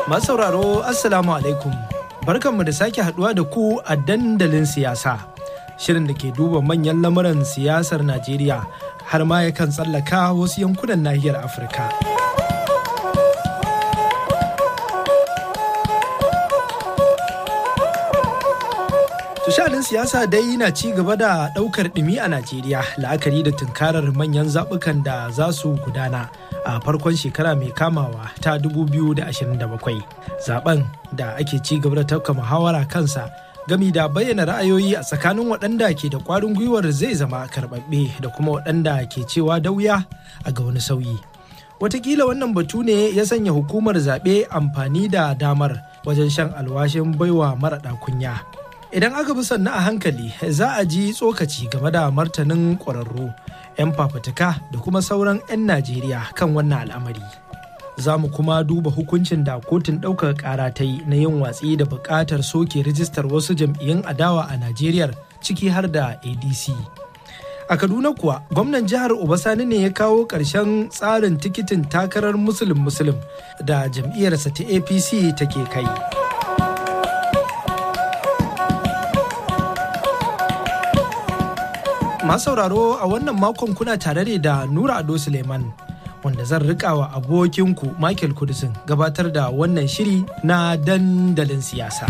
Masu sauraro Assalamu alaikum. Barkanmu da sake haduwa da ku a dandalin siyasa. Shirin da ke duba manyan lamuran siyasar Najeriya har ma yakan tsallaka wasu yankunan nahiyar Afirka. Tushadin siyasa dai na ci gaba da ɗaukar ɗumi a Najeriya la'akari da tunkarar manyan zaɓukan da za su gudana a farkon shekara mai kamawa ta 2027. Zaben da ake ci gaba da tafka muhawara kansa gami da bayyana ra'ayoyi a tsakanin waɗanda ke da ƙwarin gwiwar zai zama karɓaɓɓe da kuma waɗanda ke cewa da wuya a ga wani sauyi. Watakila wannan batu ne ya sanya hukumar zaɓe amfani da damar wajen shan alwashin baiwa maraɗa kunya. Idan aka bi sannu a hankali za a ji tsokaci game da martanin ƙwararru, 'yan fafutuka da kuma sauran 'yan Najeriya kan wannan al'amari. Za mu kuma duba hukuncin da kotun ɗaukar ƙara ta yi na yin watsi da buƙatar soke rijistar wasu jam'iyyun adawa a Najeriya ciki har da ADC. A Kaduna kuwa gwamnan jihar Obasani ne ya kawo ƙarshen tsarin tikitin takarar musulun musulun da jam'iyyarsa ta APC take kai. Masu sauraro a wannan makon kuna tare ne da Nura Ado Suleiman wanda zan rika wa abokinku Michael Kudisin gabatar da wannan shiri na dandalin siyasa.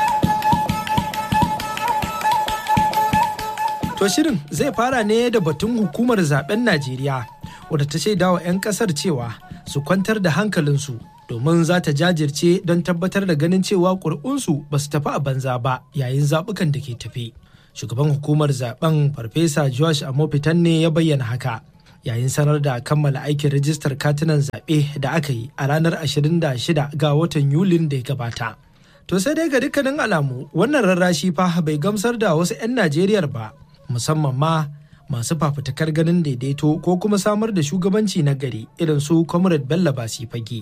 To shirin zai fara ne da batun hukumar zaben Najeriya wadda ta shaida wa 'yan kasar cewa su kwantar da hankalinsu domin za ta jajirce don tabbatar da ganin cewa ƙuri'unsu ba su tafi a banza ba yayin zaɓukan da ke tafi. shugaban hukumar zaben farfesa josh amofitan ne ya bayyana haka yayin sanar da kammala aikin rijistar katunan zaɓe da aka yi a ranar 26 ga watan yulin da ya gabata to sai dai ga dukkanin alamu wannan rarrashi fa bai gamsar da wasu 'yan najeriya ba musamman ma masu fafutukar ganin daidaito ko kuma samar da shugabanci na gari irin su comrade bello basi fage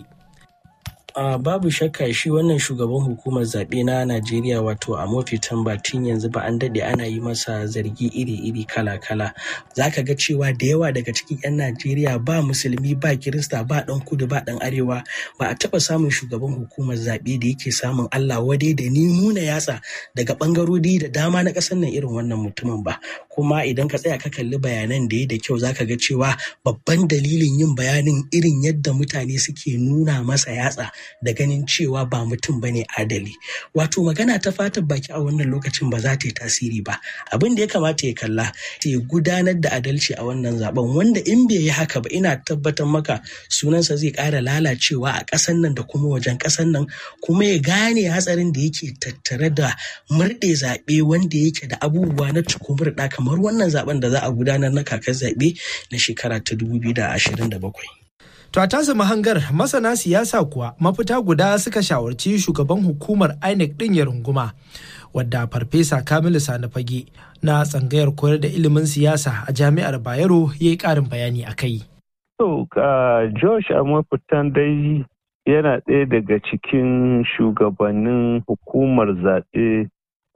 Uh, babu shakka shi wannan shugaban hukumar zaɓe na Najeriya wato a mafi tun yanzu ba an daɗe ana yi masa zargi iri-iri kala-kala. Za ka ga cewa da yawa daga cikin 'yan Najeriya ba musulmi ba kirista ba ɗan kudu ba ɗan arewa ba a taɓa samun shugaban hukumar zaɓe da yake samun Allah wadai da ni nuna yatsa daga ɓangarori da dama na ƙasar nan irin wannan mutumin ba. Kuma idan ka tsaya ka kalli bayanan da ya da kyau za ka ga cewa babban dalilin yin bayanin irin yadda mutane suke nuna masa yatsa da ganin cewa ba mutum bane adali wato magana ta fatan baki a wannan lokacin ba za ta yi tasiri ba abin da ya kamata ya kalla ya gudanar da adalci a wannan zaben wanda in bai yi haka ba ina tabbatar maka sunansa zai ƙara lalacewa a ƙasan nan da kuma wajen ƙasan nan kuma ya gane hatsarin da yake tattare da murɗe zaɓe wanda yake da abubuwa na cikumurɗa kamar wannan zaben da za a gudanar na kakar zaɓe na shekara ta 2027. To a tasa mahangar masana siyasa kuwa mafita guda suka shawarci shugaban hukumar INEC ɗin ya runguma wadda farfesa Kamilu Sani Fage na tsangayar koyar da ilimin siyasa a jami'ar Bayero ya yi ƙarin bayani a kai. To, Josh a mafitan dai yana ɗaya daga cikin shugabannin hukumar zaɓe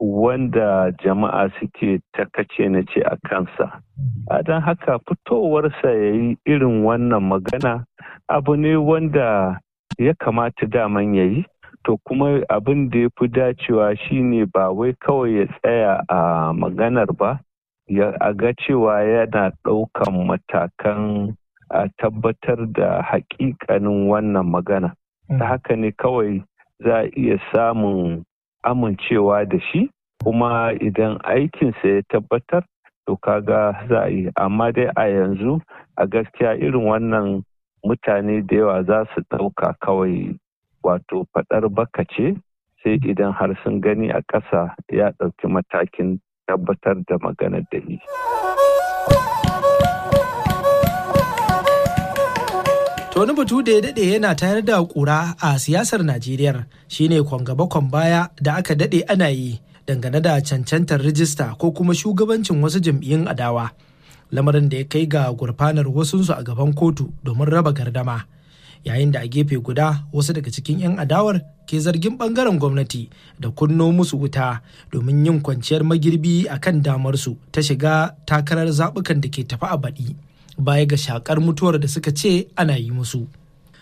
wanda jama'a suke takace na ce a kansa. A don haka fitowarsa ya yi irin wannan magana abu ne wanda ya kamata daman ya yi to kuma abin da ya fi dacewa shine ba wai kawai ya tsaya a maganar ba ya ga cewa yana ɗaukan matakan a tabbatar da haƙiƙanin wannan magana ta haka ne kawai za a iya samun amincewa da shi kuma idan aikinsa ya tabbatar to kaga za a yi amma dai a yanzu a gaskiya irin wannan mutane da yawa za su ɗauka kawai wato faɗar baka ce sai idan har sun gani a ƙasa ya ɗauki matakin tabbatar da maganar da yi. To wani batu da ya daɗe yana tayar da ƙura a siyasar Najeriya shine kwangaba baya da aka daɗe ana yi dangane da cancantar rijista ko kuma shugabancin wasu jam'iyyun adawa. Lamarin da ya kai ga gurfanar wasunsu a gaban kotu domin raba gardama. Yayin da a gefe guda wasu daga cikin 'yan adawar ke zargin bangaren gwamnati da kunno musu wuta domin yin kwanciyar magirbi a kan damarsu ta shiga takarar zaɓukan da ke tafi a baɗi. baya ga shakar mutuwar da suka ce ana yi musu.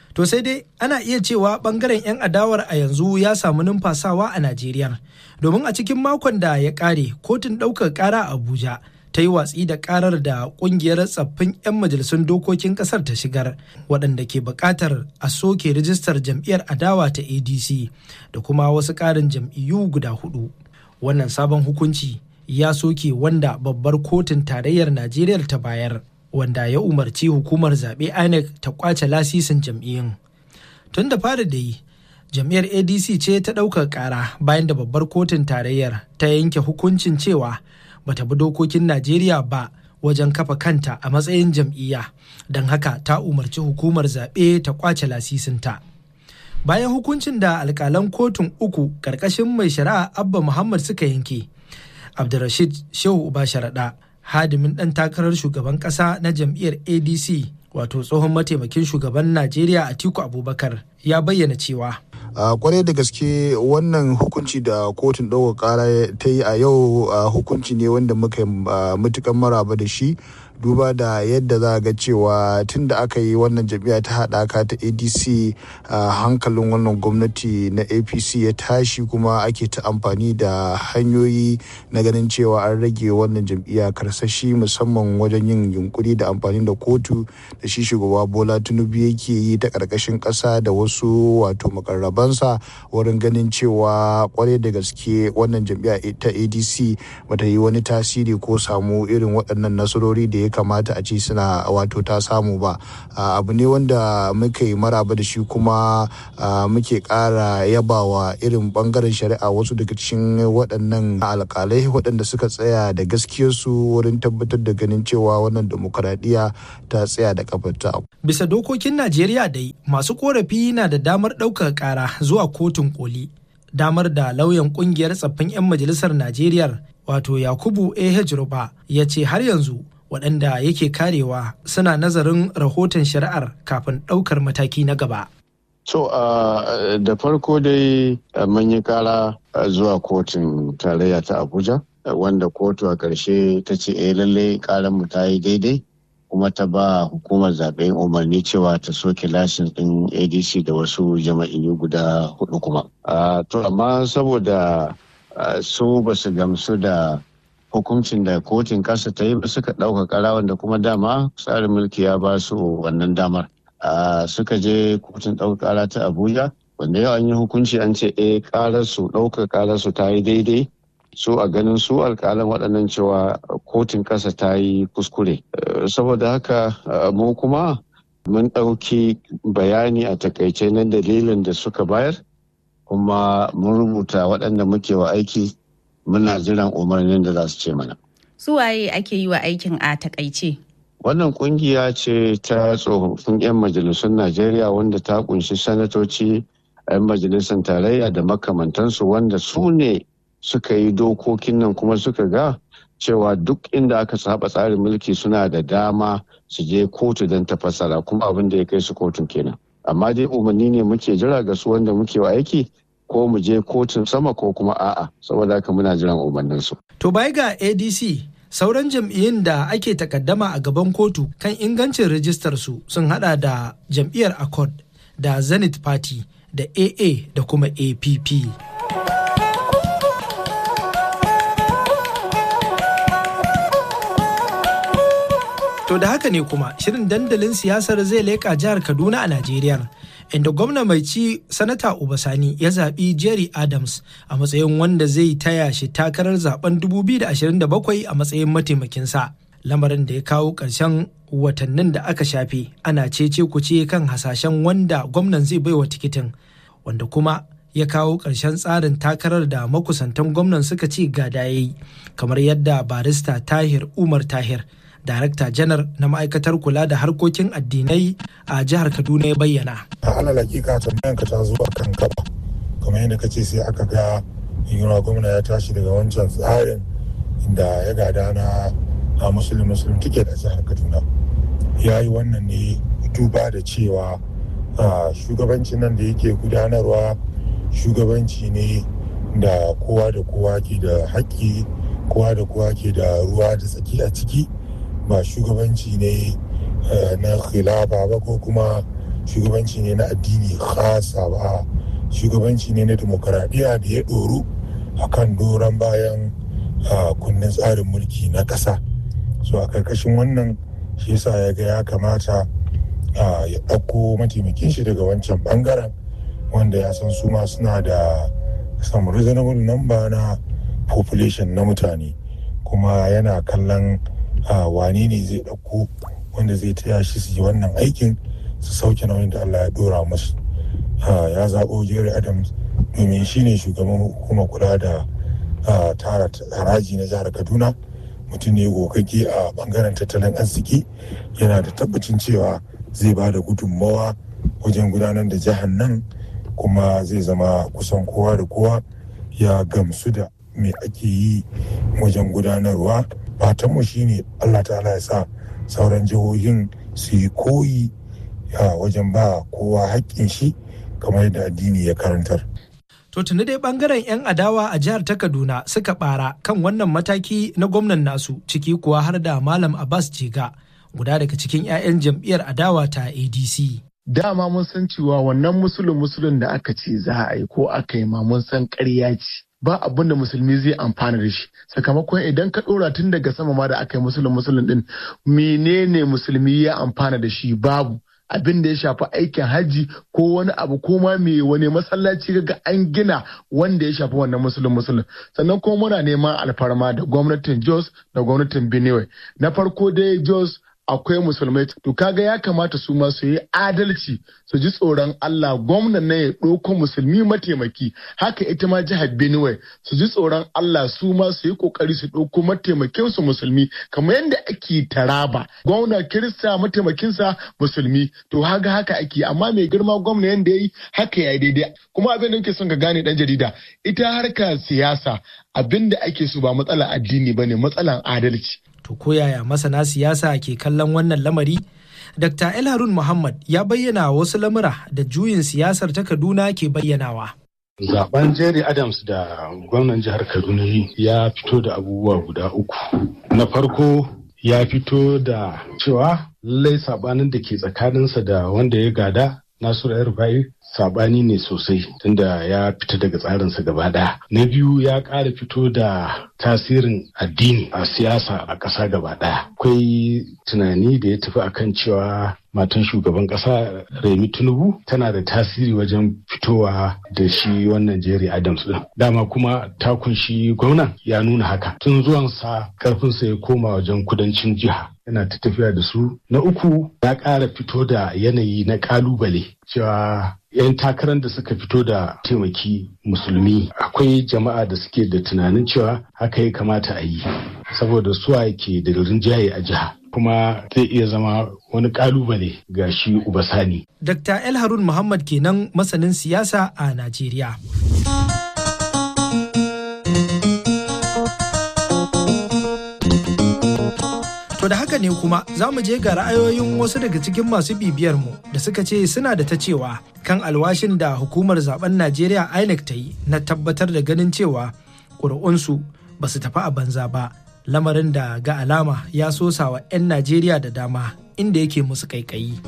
To sai dai ana iya cewa bangaren 'yan adawar a yanzu ya samu numfasawa a Najeriya. Domin a cikin makon da ya kare kotun ɗaukar ƙara a Abuja ta yi watsi da ƙarar da ƙungiyar tsaffin 'yan majalisun dokokin ƙasar ta shigar waɗanda ke buƙatar a soke rijistar jam'iyyar adawa ta ADC da kuma wasu ƙarin jam'iyyu guda hudu. Wannan sabon hukunci ya soke wanda babbar kotun tarayyar Najeriya ta bayar. wanda ya umarci hukumar zaɓe INEC ta kwace lasisin jam'iyyun. Tun da fara da yi, jam'iyyar ADC ce ta ɗaukar ƙara bayan da babbar kotun tarayyar ta yanke hukuncin cewa bata bi dokokin Najeriya ba wajen kafa kanta a matsayin jam'iyya, don haka ta umarci hukumar zaɓe ta kwace lasisinta. Bayan hukuncin da alƙalan kotun uku ƙarƙashin mai shari'a Abba Muhammad suka yanke, Abdulrashid Shehu Uba Sharaɗa hadimin ɗan takarar shugaban ƙasa na jam'iyyar adc wato tsohon mataimakin shugaban najeriya atiku abubakar ya bayyana cewa a kwarai da gaske wannan hukunci da kotun ɗaukar ƙara ta yi a yau hukunci ne wanda muka matukan maraba da shi duba da yadda za ga cewa tun da aka yi wannan jam'iyya ta haɗaka ta adc hankalin wannan gwamnati na apc ya tashi kuma ake ta amfani da hanyoyi na ganin cewa an rage wannan jam'iyya karsashi musamman wajen yin yunkuri da amfani da kotu da shi shugaba bola tinubu yake yi ta ƙarƙashin ƙasa da wasu wato makarrabansa wurin ganin cewa kwarai da gaske wannan jam'iyya ta adc bata yi wani tasiri ko samu irin waɗannan nasarori da ya kamata a ce suna wato ta samu ba abu ne wanda muka yi maraba da shi kuma muke ƙara yabawa irin bangaren shari'a wasu daga cikin waɗannan alƙalai waɗanda suka tsaya da gaskiyarsu wurin tabbatar da ganin cewa wannan demokaradiyya ta tsaya da kafarta. bisa dokokin najeriya dai masu korafi na da damar ɗaukar ƙara zuwa kotun koli damar da lauyan ƙungiyar tsaffin 'yan majalisar najeriya wato yakubu eh ruba ya ce har yanzu waɗanda yake karewa suna nazarin rahoton shari'ar kafin ɗaukar mataki na gaba. So uh, da farko dai uh, mun yi kara uh, zuwa kotun tarayya ta Abuja wanda kotu a ƙarshe ta ce eh lalle karan mu ta yi daidai kuma ta ba hukumar zaɓen umarni cewa ta soke lashin ɗin ADC da wasu jama'iyyu guda hudu kuma. To amma saboda su ba su gamsu da hukuncin da kotun kasa ta yi suka ɗauka ƙara wanda kuma dama tsarin mulki ya ba su wannan damar suka je kotun ɗauka ƙara ta abuja wanda yau an yi hukunci an ce eh ƙarar su ɗaukar ƙarar su ta yi daidai su a ganin su alƙalan waɗannan cewa kotun ƙasa ta yi kuskure saboda haka mu kuma mun ɗauki bayani a takaice na dalilin da suka bayar kuma mun rubuta waɗanda muke wa aiki muna jiran umarnin da za su ce mana. Su waye ake yi wa aikin a takaice? Wannan kungiya ce ta tsofaffin 'yan majalisun Najeriya wanda ta kunshi sanatoci 'yan majalisar tarayya da makamantansu wanda su ne suka yi dokokin nan kuma suka ga cewa duk inda aka saba tsarin mulki suna da dama su je kotu don ta fassara kuma abin da ya kai su kotun kenan. Amma dai umarni ne muke jira ga su wanda muke wa aiki ko mu je kotun sama ko kuma a'a saboda haka muna jiran umarnin su. To bai ga ADC sauran jam'iyyun da ake takaddama a gaban kotu kan ingancin rijistar su sun hada da jam'iyyar Accord da Zenith Party da AA da kuma APP. To da haka ne kuma shirin dandalin siyasar zai leƙa jihar Kaduna a Najeriya. Inda gwamna mai ci sanata Ubasani ya zaɓi Jerry Adams a matsayin wanda zai taya shi takarar zaben 2027 a matsayin mataimakinsa. Lamarin da ya kawo ƙarshen watannin da aka shafe ana cece kuce kan hasashen wanda gwamnan zai baiwa tikitin wanda kuma ya kawo ƙarshen tsarin takarar da makusantan gwamnan suka ce gada ya yi kamar yadda barista Tahir Umar Tahir Darakta janar na ma'aikatar kula da harkokin addinai a jihar Kaduna ya bayyana. A alal hakika tambayan ka ta zuwa kan gaba. Kamar yadda kace sai aka ga yunwa gwamna ya tashi daga wancan tsarin inda ya gada na a musulun musulun tike da jihar Kaduna. Ya yi wannan ne duba da cewa shugabancin nan da yake gudanarwa shugabanci ne da kowa da kowa ke da haƙƙi kowa da kowa ke da ruwa da tsaki a ciki ba shugabanci ne na khilafa ba ko kuma shugabanci ne na addini khasa ba shugabanci ne na demokaradiyya da ya ɗoru a kan doron bayan kundin tsarin mulki na ƙasa so a karkashin wannan shi yasa ya ga ya kamata ya ɗauko mataimakin shi daga wancan bangaren wanda ya san su ma suna da some reasonable number na population na mutane kuma yana kallon wane ne zai ɗauko wanda zai taya shi su yi wannan aikin su sauke nauyin da Allah ya dora musu ya zaɓo Jerry Adams domin shi ne shugaban hukumar kula da tara haraji na jihar Kaduna mutum ne gogagge a bangaren tattalin arziki yana da tabbacin cewa zai ba da gudunmawa wajen gudanar da jihar nan kuma zai zama kusan kowa da kowa ya gamsu da me ake yi wajen gudanarwa fatanmu shine Allah ta'ala ya sa sauran jihohin su yi koyi wajen ba kowa haƙƙin shi kamar yadda addini ya karantar. To tuni dai bangaren 'yan adawa a jihar ta Kaduna suka bara kan wannan mataki na gwamnan nasu ciki kuwa har da Malam Abbas Jega guda daga cikin 'ya'yan jam'iyyar adawa ta ADC. Dama mun san cewa wannan musulun musulun da aka ce za a yi ko aka yi ma mun san ƙarya ce. ba abin da musulmi zai amfana da shi sakamakon idan ka ɗora tun daga sama ma da aka yi musulun musulun din menene musulmi ya amfana da shi babu abin da ya shafi aikin hajji ko wani abu ko ma me wani masallaci ga an gina wanda ya shafi wannan musulun musulun sannan kuma muna neman alfarma da gwamnatin jos da gwamnatin benue na farko dai jos akwai musulmai to kaga ya kamata su ma su yi adalci su ji tsoron Allah gwamnan na ya ɗauko musulmi mataimaki haka ita ma jihar Benue su ji tsoron Allah su ma su yi kokari su ɗauko mataimakin su musulmi kamar yadda ake taraba gwamna kirista mataimakinsa musulmi to haga haka ake amma mai girma gwamna yadda ya yi haka ya daidai kuma abin da nake son ka gane dan jarida ita harkar siyasa abin da ake so ba matsalar addini bane matsalar adalci To ko yaya masana siyasa ke kallon wannan lamari? Dr. El Harun Muhammad ya bayyana wasu lamura da juyin siyasar ta Kaduna ke bayyanawa. Zaben Jerry Adams da gwamnan jihar Kaduna ya fito da abubuwa guda uku. Na farko ya fito da cewa lallai sabanin da ke tsakaninsa da wanda ya gada Nasiru Yarbayi sabani ne sosai tunda ya fita daga tsarinsa gaba ɗaya. Na biyu ya ƙara fito da tasirin addini a siyasa a ƙasa gaba ɗaya. Akwai tunani da ya tafi akan cewa matan shugaban ƙasa Remi Tinubu tana da tasiri wajen fitowa da shi wannan Jerry Adams ɗin. Dama kuma takun shi gwamnan ya nuna haka. Tun zuwansa ƙarfinsa ya koma wajen kudancin jiha. yana ta tafiya da su. Na uku ya ƙara fito da yanayi na ƙalubale cewa 'yan takarar da suka fito da taimaki musulmi akwai jama'a da suke da tunanin cewa haka ya kamata a yi saboda suwa ke da rinjaye a jiha kuma zai iya zama wani kalubale ga shi ubasani. Dr. El Harun Muhammad kenan masanin siyasa a Najeriya. To da haka ne kuma za mu je ga ra'ayoyin wasu daga cikin masu bibiyar mu da suka ce suna da ta cewa kan alwashin da hukumar zaben Najeriya INEC ta yi na tabbatar da ganin cewa ƙuri'unsu ba su tafi a banza ba lamarin da ga alama ya sosa wa 'yan Najeriya da dama inda yake musu kaikayi.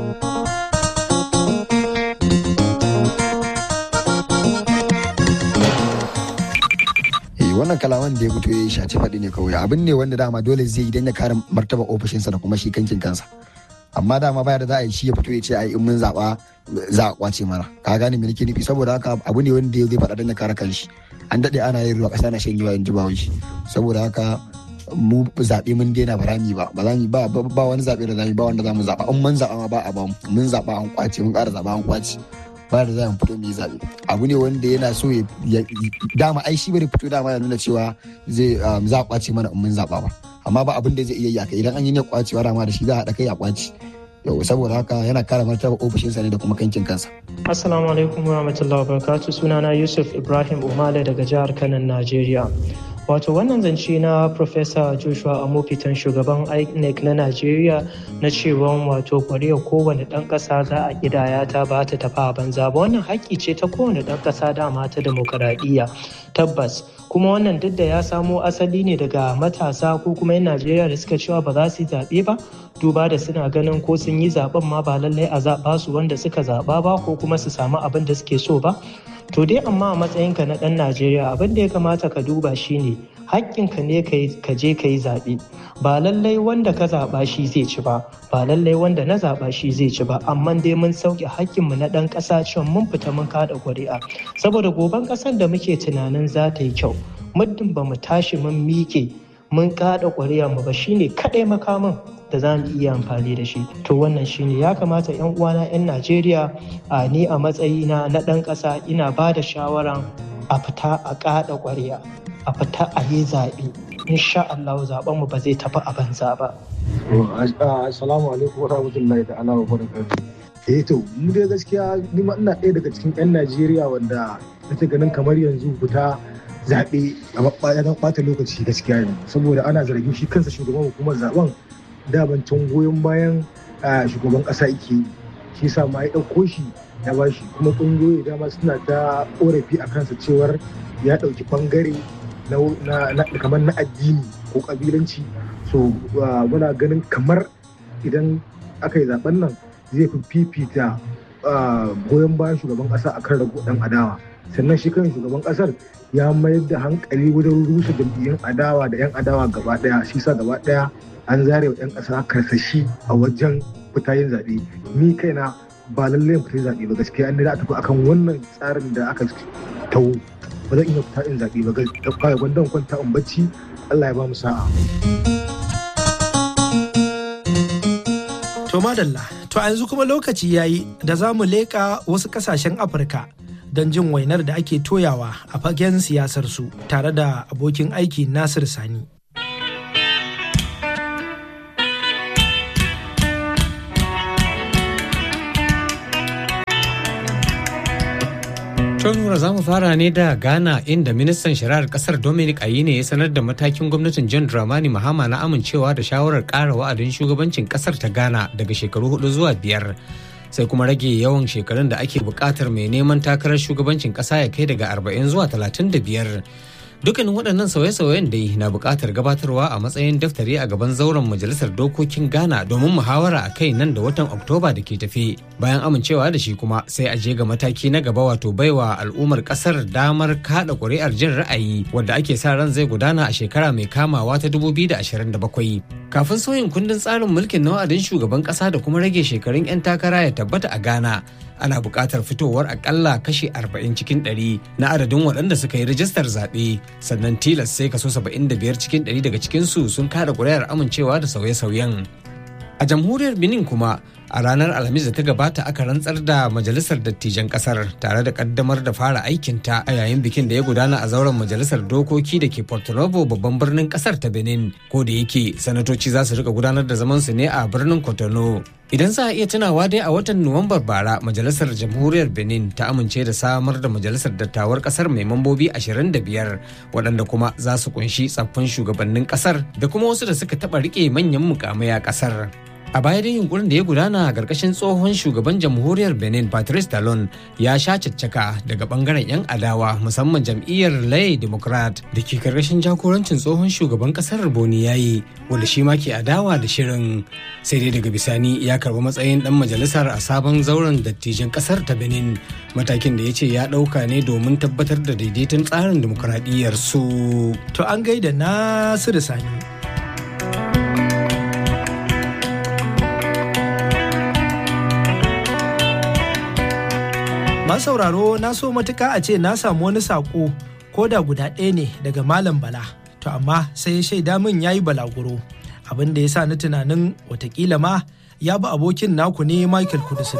wannan kalaman da ya fito ya shaci faɗi ne kawai abin ne wanda dama dole zai yi don ya kare martaba ofishinsa da kuma shi kankin kansa amma dama baya da za a yi shi ya fito ya ce ai in mun zaɓa za a kwace mana ka gane me nake nufi saboda haka abu ne wanda zai faɗa don ya kare kanshi an daɗe ana yin ruwa ƙasa na shan yawa in ji ba shi saboda haka mu zaɓe mun daina ba rami ba ba za ba ba wani zaɓe da zamu ba wanda zamu zaɓa in mun zaɓa ma ba a ba mun zaɓa an kwace mun ƙara zaɓa an kwace ba da za mu fito mu yi zaɓe abu ne wanda yana so ya dama ai shi bari fito dama ya nuna cewa zai za a kwace mana in mun zaɓa ba amma ba abin da zai iya yi idan an yi ne kwacewa dama da shi za a haɗa kai a kwace yau saboda haka yana kara martaba ofishinsa ne da kuma kankin kansa. Assalamu alaikum wa rahmatullahi wa barakatuh sunana Yusuf Ibrahim Umale daga jihar Kano Najeriya. Wato wannan zance na Professor Joshua Amofitan shugaban INEC na Najeriya na cewa wato kwarewar kowane ɗan ƙasa za a gidaya ta ba ta tafi a banza ba wannan haƙƙi ce ta kowane ɗan ƙasa dama ta demokaradiyya tabbas kuma wannan duk da ya samo asali ne daga matasa ko kuma 'yan Najeriya da suka cewa ba za su yi zaɓe ba duba da suna ganin ko sun yi zaben ma ba lallai a zaɓa su wanda suka zaɓa ba ko kuma su samu abin da suke so ba to dai amma a matsayinka na ɗan najeriya abin da ya kamata ka duba shine haƙƙinka ne ka je ka yi zaɓe ba lallai wanda ka zaɓa shi zai ci ba ba lallai wanda na zaɓa shi zai ci ba amma dai mun sauke haƙƙinmu na ɗan ƙasa cewa mun fita mun kaɗa ƙuri'a saboda goben ƙasar da muke tunanin za ta yi kyau muddin ba mu tashi mun miƙe mun kaɗa ƙuri'a mu ba shine kaɗai makamin da za mu iya amfani da shi to wannan shine ya kamata yan uwana yan najeriya a ni a matsayina na ɗan ƙasa ina ba da shawaran a fita a kaɗa ƙuri'a a fita a yi zaɓe insha Allah zaɓen mu ba zai tafi a banza ba. Assalamu alaikum wa rahmatullahi ta'ala wa barakatuh. Eh to mu dai gaskiya ni ma ina ɗaya daga cikin 'yan Najeriya wanda nake ganin kamar yanzu fita zaɓe a ɓata lokaci gaskiya ne saboda ana zargin shi kansa shugaban hukumar zaben dabancin goyon bayan shugaban ƙasa yake yi shi sa ma ya ɗauko shi ya ba shi kuma ƙungiyoyi dama suna ta ƙorafi a kansa cewar ya ɗauki ɓangare kamar na addini ko ƙabilanci so muna ganin kamar idan aka yi zaben nan zai fi fifita goyon bayan shugaban ƙasa akan rago ɗan adawa sannan shi kan shugaban ƙasar ya mayar da hankali wajen rusa jam'iyyun adawa da 'yan adawa gaba ɗaya shi sa gaba ɗaya an zare wa 'yan ƙasa karsashi a wajen fita yin zaɓe ni kaina ba lallai fita zaɓe ba gaskiya an da tafi akan wannan tsarin da aka tawo ba zan iya fita in zaɓe ba gaskiya gwandan kwanta in bacci Allah ya ba mu sa'a. To madalla, to a yanzu kuma lokaci yayi da za mu leƙa wasu ƙasashen Afirka don jin wainar da ake toyawa a fagen siyasar su tare da abokin aiki Nasir Sani. Tonura za mu fara ne da Ghana inda ministan shari'ar kasar Dominic Ayine ya sanar da matakin gwamnatin John Dramani Mahama na amincewa da shawarar ƙara wa'adin shugabancin kasar ta Ghana daga shekaru hudu zuwa biyar. Sai kuma rage yawan shekarun da ake buƙatar mai neman takarar shugabancin ƙasa ya kai daga 40 zuwa 35. dukkanin waɗannan sauye-sauyen dai na buƙatar gabatarwa a matsayin daftari a gaban zauren majalisar dokokin ghana domin muhawara a kai nan da watan oktoba da ke tafi bayan amincewa da shi kuma sai a je ga mataki na gaba wato baiwa al'ummar ƙasar damar kaɗa ƙuri'ar jin ra'ayi wadda ake sa ran zai gudana a shekara mai kamawa ta 2027 kafin sauyin kundin tsarin mulkin na wa'adin shugaban ƙasa da kuma rage shekarun 'yan takara ya tabbata a ghana ana buƙatar fitowar akalla kashi 40 cikin 100 na adadin waɗanda suka yi rajistar zaɓe sannan tilas sai kaso 75 cikin 100 daga cikinsu sun kada ƙuri'ar amincewa da sauye-sauyen a jamhuriyar benin kuma a ranar alhamis da ta gabata aka rantsar da majalisar dattijan kasar tare da kaddamar da fara aikinta a yayin bikin da ya gudana a zauren majalisar dokoki da ke porto novo babban birnin kasar ta benin ko da yake sanatoci za su rika gudanar da zaman su ne a birnin cotonou idan za a iya tunawa dai a watan nuwambar bara majalisar jamhuriyar benin ta amince da samar da majalisar dattawar kasar mai mambobi 25 waɗanda kuma za su kunshi tsaffin shugabannin kasar da kuma wasu da suka taɓa rike manyan mukamai a kasar a baya da yunkurin da ya gudana a ƙarƙashin tsohon shugaban jamhuriyar benin patrice talon ya sha caccaka daga bangaren 'yan adawa musamman jam'iyyar lay democrat da ke ƙarƙashin jagorancin tsohon shugaban ƙasar boni yayi wanda shi ma ke adawa da shirin sai dai daga bisani ya karɓi matsayin ɗan majalisar a sabon zauren dattijan ƙasar ta benin matakin da ya ce ya ɗauka ne domin tabbatar da daidaiton tsarin dimokuraɗiyyar su to an gaida nasiru sani Masu sauraro na so matuka a ce na samu wani saƙo ko da guda ɗaya ne daga Malam Bala. To amma sai ya shaida min ya yi balaguro. Abin da ya sa ni tunanin watakila ma ya bi abokin naku ne Michael Kudusin.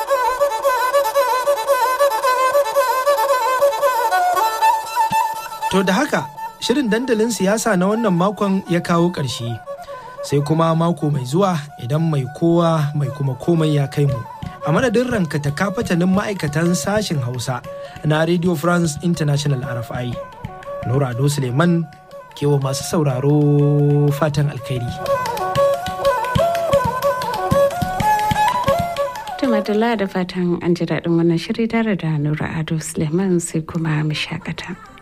To da haka shirin dandalin siyasa na wannan makon ya kawo ƙarshe. Sai kuma mako mai zuwa idan mai kowa mai kuma komai ya kai mu. a madadin rankata kafatanin ma'aikatan sashen hausa na radio france international rfi nura ado suleiman kewa masu sauraro fatan alkhairi Tumadala da fatan an ji daɗin wannan shiri tare da Nura Ado Suleiman sai kuma mu shakata.